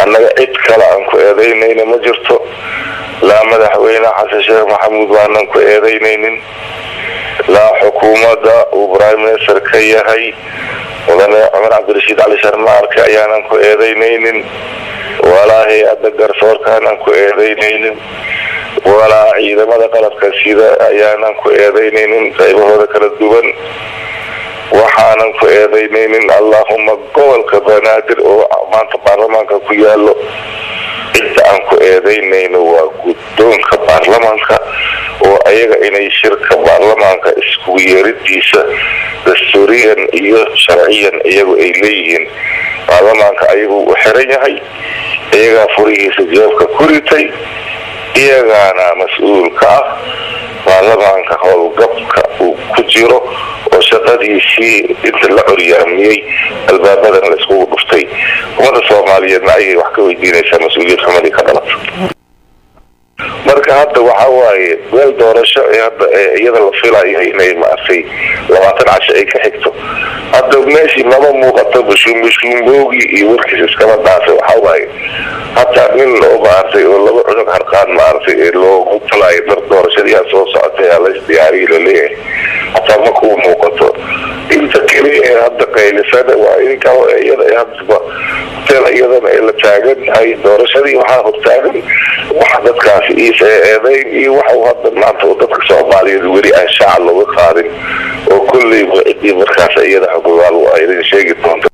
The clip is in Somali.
annaga cid kale aan ku eedaynayna ma jirto laa madaxweyne xasan sheekh maxamuud baanan ku eedaynaynin laa xukuumadda uu prime minister ka yahay mudane cumar cabdirashiid cali sharmaarke ayaanan ku eedaynaynin walaa hay-adda garsoorkaanan ku eedaynaynin walaa ciidamada qalabka sida ayaanan ku eedaynaynin qaybahooda kala duwan waxaanan ku eedaynaynin allahuma gobolka banaadir oo maanta baarlamaanka ku yaalo cidda aan ku eedaynayno waa guddoonka baarlamaanka oo ayaga inay shirka baarlamaanka iskugu yeeridiisa dastuuriyan iyo sharciyan iyagu ay leeyihiin baarlamaanka ayagu u xiran yahay iyagaa furihiisa jeebka ku ritay iyagaana mas-uul ka ah baarlamaanka howlgabka uu ku jiro oo shaqadiisii inta la coryaamiyey albaabadan la iskugu dhuftay ummadda soomaaliyeedna ayay wax ka weydiinaysaa mas-uuliyad xumadii ka dhalata marka hadda waxa waaye meel doorasho ee hadda iyada la filayo inay maartay labaatan casho ay ka xigto hadda meeshii maba muuqato bushuumbushuumboogi iyo warkiis iskama dhaafay waxa waaye hataa nin oo maartay oo laba cunug harqaan maartay ee loogu talaayo dar doorashadiyaa soo socotay aa lays diyaariyi laleeyahay hataa ma kuu muuqato inta keliya ee hadda qaylisana waa idinka iyada hadba hotel iyadana ee la taagan tahay doorashadii waxaa hortaagan waxa dadkaasi iisa eedeyn iyo waxa hadda maanta dadka soomaaliyeed weli aan shaaca looga qaadin oo kolleyba ciddii markaas iyada xukumaal waa idin sheegi doonta